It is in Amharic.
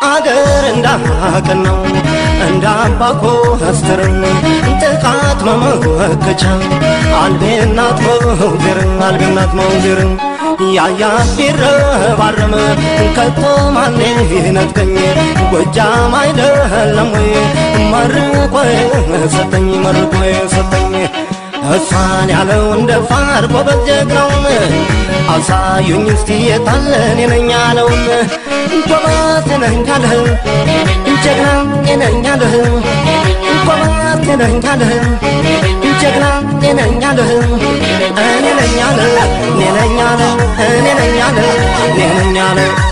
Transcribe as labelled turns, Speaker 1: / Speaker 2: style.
Speaker 1: አገር እንዳቅን ነው እንደ አባኮ አስተርን ጥቃት መመከቻ አልቤናት መውዜር አልቤናት መውዜር ያያ ቢረባረም ከቶ ማን ይነጥቀኝ ጎጃም አይደለም ወይ መርቆ ሰጠኝ መርቆ ሰጠኝ እሷን ያለው እንደ ፋር ጎበዝ ጀግናውን አሳዩኝ እስቲ የታለን የነኝ ያለውን ጎበዝ ነኝ ያለህ ጀግና ነኝ ያለህ ጎበዝ ነኝ ያለህ ጀግና ነኝ ያለህ እኔ ነኝ ያለህ እኔ ነኝ ያለህ እኔ ነኝ ያለህ እኔ ነኝ ያለህ